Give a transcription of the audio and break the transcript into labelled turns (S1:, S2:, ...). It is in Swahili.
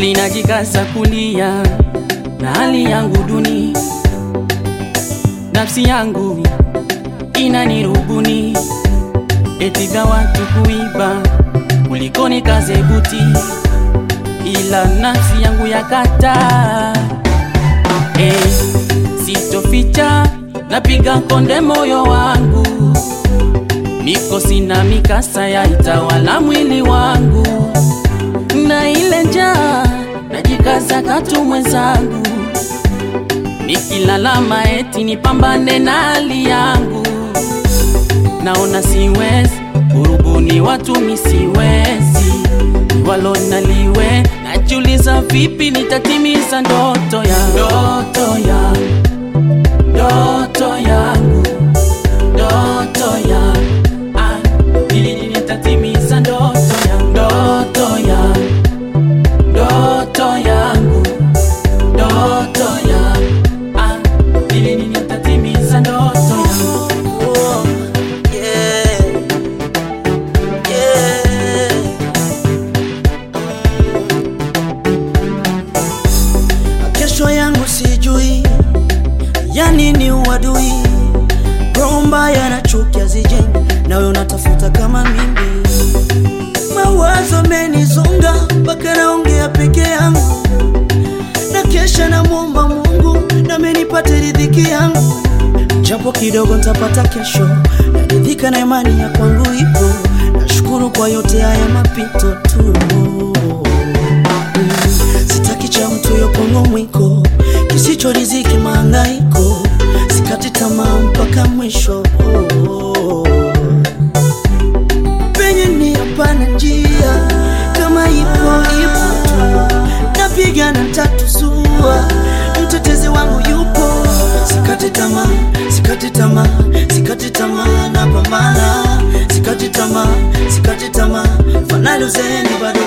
S1: kweli najikaza kulia na hali yangu duni, nafsi yangu inanirubuni, eti vya watu kuiba kuliko nikaze buti, ila nafsi yangu yakataa. Hey, sitoficha, napiga konde moyo wangu, mikosi na mikasa ya itawala mwili wangu, na ile njaa najikaza katu mwenzangu, nikilalama eti nipambane na hali yangu, naona siwezi urubuni watu misiwezi walo naliwe, najiuliza vipi nitatimiza ndoto ya ndoto ya ndoto yangu ndoto ya ah, ili nitatimiza ndoto ya ndoto ya ndoto yangu ndoto ya ah, ili nitatimiza ndoto yangu
S2: Oh, yeah. Yeah. Mm. Kesho yangu sijui, yani ni uadui, roho mbaya na chuki hazijengi, nawe unatafuta kama mimi. Mawazo menizonga mpaka naongea peke yangu, na kesha namwomba Mungu nami nipate ridhiki yangu japo kidogo ntapata kesho, naridhika na imani ya kwangu ipo. Nashukuru kwa yote haya mapito tu. Mm, Sitaki cha mtu yokongo mwiko, kisicho riziki mahangaiko, sikati tamaa mpaka mwisho. Penye ni hapana njia, kama ipo ipo tu, napigana tatu sua, mtetezi wangu yupo, sikati tamaa, sikati tamaa, sikati tamaa, napambana, sikati tamaa, sikati tamaa, fanali uzeni bado